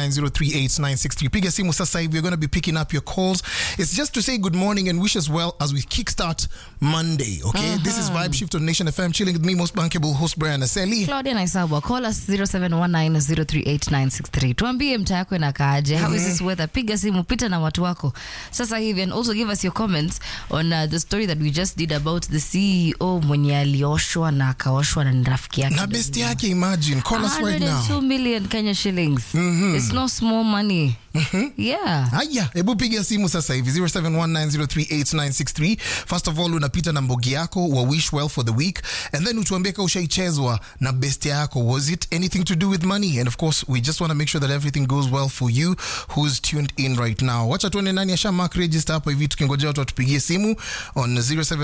0719038963. Piga simu sasa hivi. We're going to be picking up your calls. It's just to say good morning and wish us well as we kickstart Monday, okay? This is Vibe Shift on Nation FM. Chilling with me, most bankable host Brian Aseli. Claudia Naisabwa, call us 0719038963. Tuambie mtaa yako inakaaje. How is this weather? Piga simu, pita na watu wako sasa hivi and also give us your comments on uh, the story that we just did about the CEO mwenye alioshwa na akaoshwa na ni rafiki yake. Na best yake, imagine. Call us right 102 now. million Kenya shillings. It's no small money. Yeah. haya hebu piga simu sasa hivi 0719038963 first of all unapita na mbogi yako wa wish well for the week and then utuambie ka ushaichezwa na best yako was it anything to do with money and of course we just want to make sure that everything goes well for you who's tuned in right now wacha tuone nani asha mark register hapa hivi tukingojea watu watupigie simu on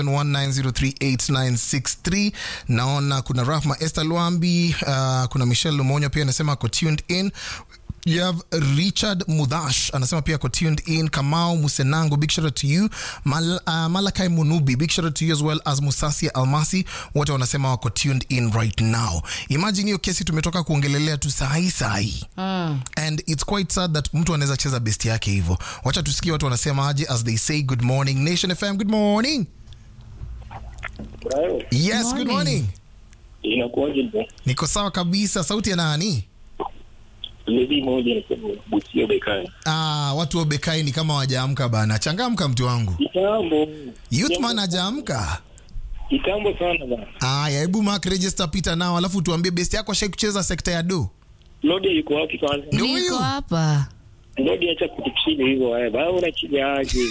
0719038963 naona kuna rahma esther lwambi uh, kuna michelle lumonyo pia anasema ako tuned in You have Richard Mudash anasema pia ako tuned in. Kamau Musenango, big shout out to you. Mal, uh, Malakai Munubi, big shout out to you as well as Musasia Almasi, wote wanasema wako tuned in right now. Imagine hiyo kesi tumetoka kuongelelea tu sahi sahi. And it's quite sad that mtu anaweza cheza best yake hivyo. Wacha tusikie watu wanasema aje as they say good morning. Nation FM, good morning. Brayo, Yes, good Morning. morning. inakuwaje bro? Niko sawa kabisa. Sauti ya nani? Lady moja nasema Busia Bekani. Ah, watu wa Bekai ni kama wajaamka bana. Changamka mtu wangu. Kitambo. Youthman hajaamka. Kitambo sana bana. Aya, hebu mark register Peter nao, alafu tuambie best yako ashai kucheza sekta ya do. Lodi yuko wapi kwanza? Ndio Niko huyo. hapa. Lodi acha kutuchile hivyo wewe. Baba unachija aje?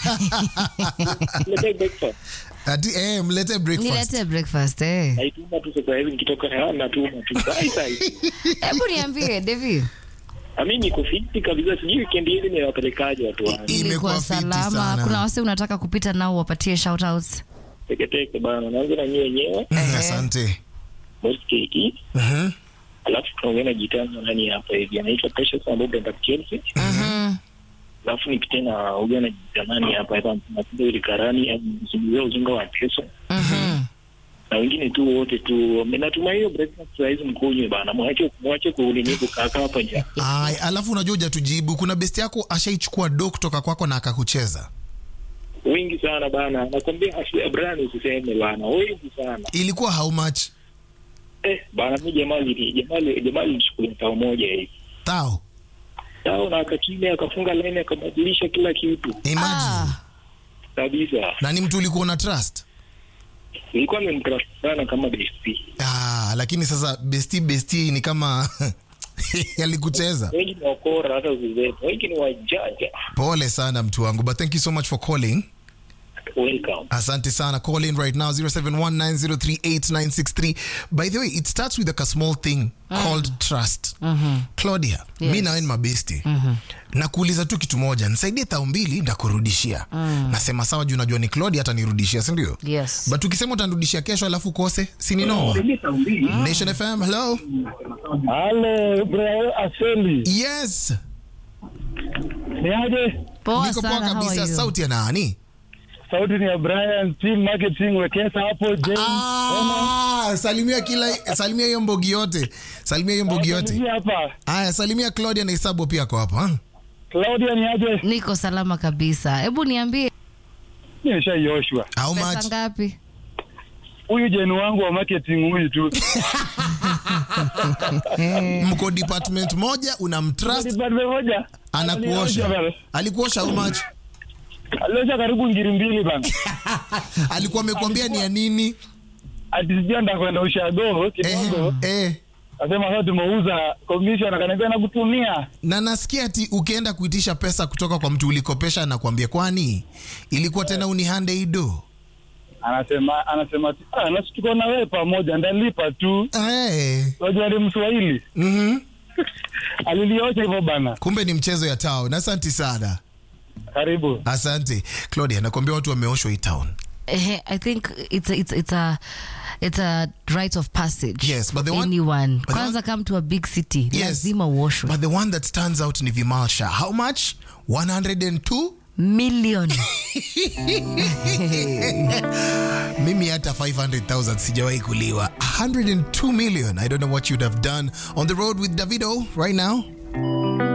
Leta breakfast. Ati eh, mlete breakfast. Nilete breakfast eh. Naituma tu sasa hivi nikitoka na natuma tu. Sai sai. Hebu niambie Devi. Ami niko fiti kabisa sijui weekend hii ninawapelekaje watu wangu. Imekuwa Ilikuwa fiti salama. sana. Kuna wase unataka kupita nao wapatie shout outs. Teke teke bana. Naanza na nyie wenyewe. Mm, Asante. Most KE. Mhm. Alafu tunaongea na jitani nani hapa hivi. Anaitwa Precious ambaye ndo Chelsea. Mhm. alafu nipite na ugana na jamani hapa hapa napiga ile karani msibulia ujinga wa kesho Mhm. na wengine tu wote tu natumai hiyo breakfast saa hizi mkunywe bana mwache mwache kuulini kukaa hapa nje Ay, alafu unajua hujatujibu. Kuna best yako ashaichukua do kutoka kwako na akakucheza. wengi sana bana nakwambia Ashley Brian usiseme bana wengi sana Ilikuwa how much? eh bana mi jamaa li jamaa li jamaa lichukua tao moja hivi Tao. tao na akachini akafunga line akabadilisha kila kitu Imagine. Ah. kabisa Na ni mtu ulikuwa na trust. nilikuwa nimemtrust sana kama DSP Ah, lakini sasa besti besti ni kama alikucheza. wengi ni wakora hata usizetu wengi ni wajanja Pole sana mtu wangu, but thank you so much for calling. welcome Asante sana. Call in right now 0719038963. By the way, it starts with like a small thing called trust. Claudia, Yes. mi nawe ni mabesti. Nakuuliza tu kitu moja, nisaidie thao mbili ndakurudishia. Nasema sawa juu najua ni Claudia atanirudishia, si ndio? Yes. But ukisema utanirudishia kesho alafu kose, si ni noma? Nation FM, hello. Halo, bro, Aseli. Yes. Ni aje? Poa Niko poa sana. How are kabisa. you? Sauti ya nani? Sauti ni ya Brian, team marketing, wekesa hapo, James. Ah, salimia kila salimia hiyo mbogi yote. Salimia hiyo mbogi yote. Hii hapa. Aya, salimia Claudia na Isabu pia ako hapa. ha? Claudia ni aje? Niko salama kabisa. Hebu niambie Nimeshaioshwa. How pesa much? ngapi? Huyu jeni wangu wa marketing huyu tu. Mko department moja unamtrust Department moja. anakuosha. bana. Alikuosha how much? Aliosha karibu ngiri mbili bana. Alikuwa amekwambia ni ya nini? Ati sijui anda kwenda ushago kidogo. Eh, eh. Asema sasa tumeuza commission akaniambia nakutumia. Na nasikia ati ukienda kuitisha pesa kutoka kwa mtu ulikopesha anakuambia kwani ilikuwa tena unihande ido. Anasema anasema ah, nasi tuko na wewe pamoja ndalipa tu. Eh. Unajua ni Mswahili. Mhm. Aliliosha hivyo bana. Kumbe ni mchezo ya town. Asante sana. Karibu. Asante. Claudia, nakwambia watu wameoshwa hii town. Eh, I think it's a, it's it's a it's a rite of passage. Yes, but the for one- anyone. but the Kwanza come to a big city. Yes. Lazima uoshwe. But the one that stands out ni Vimalsha. How much? 102? Million. mimi hata 500000 sijawahi kuliwa 102 million i don't know what you'd have done on the road with davido right now